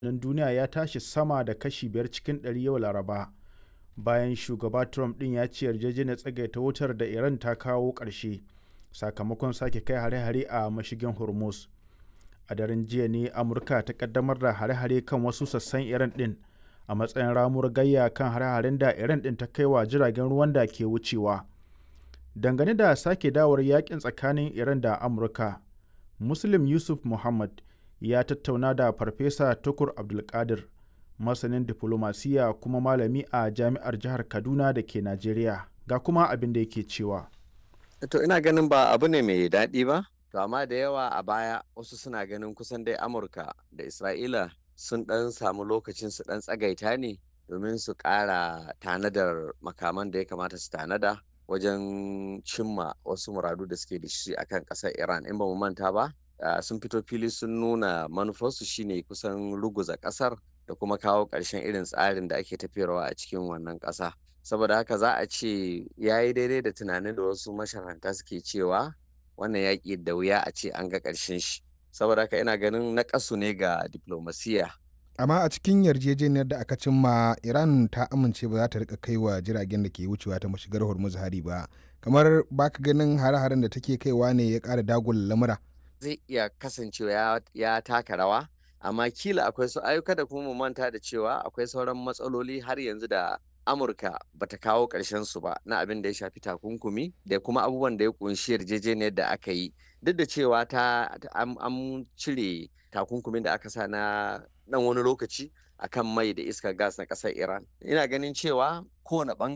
nan duniya ya tashi sama da kashi biyar cikin ɗari yau laraba bayan shugaba trump ɗin ya ce yarjejeniyar tsagaita wutar da iran ta kawo ƙarshe sakamakon sake kai hare-hare a mashigin hormuz a daren jiya ne amurka ta kaddamar da hare-hare kan wasu sassan iran ɗin a matsayin ramuwar gayya kan hare-haren da iran ɗin ta kai wa jiragen ruwan da ke wucewa dangane da sake dawar yakin tsakanin iran da amurka muslim yusuf muhammad ya tattauna da farfesa tukur abdulkadir masanin diflomasiya kuma malami a jami'ar jihar kaduna da ke najeriya ga kuma abin da yake cewa to ina ganin ba abu ne mai daɗi ba to amma da yawa a baya wasu suna ganin kusan dai amurka da isra'ila sun ɗan samu lokacin su ɗan tsagaita ne domin su ƙara tanadar makaman da ya kamata su tanada wajen cimma wasu muradu da suke da shi akan ƙasar iran in ba mu manta ba sun fito fili sun nuna manufarsu shine kusan ruguza ƙasar da kuma kawo ƙarshen irin tsarin da ake tafiyarwa a cikin wannan ƙasa saboda haka za a ce ya yi daidai da tunanin da wasu masharanta suke cewa wannan yaƙi da wuya a ce an ga ƙarshen shi saboda haka ina ganin na ƙasu ne ga diplomasiya amma a cikin yarjejeniyar da aka cimma iran ta amince ba za ta rika kai wa jiragen da ke wucewa ta mashigar hormuz hari ba kamar baka ganin hare-haren da take kaiwa ne ya ƙara dagula lamura zai iya kasancewa ya taka rawa amma kila akwai su ayyuka da kuma mu manta da cewa akwai sauran matsaloli har yanzu da amurka bata kawo ƙarshen su ba na abin da ya shafi takunkumi da kuma abubuwan da ya kunshi yarjejeniyar da aka yi duk da cewa ta an cire takunkumin da aka sa na dan wani lokaci akan mai da iskar gas na ƙasar iran ina ganin cewa kowane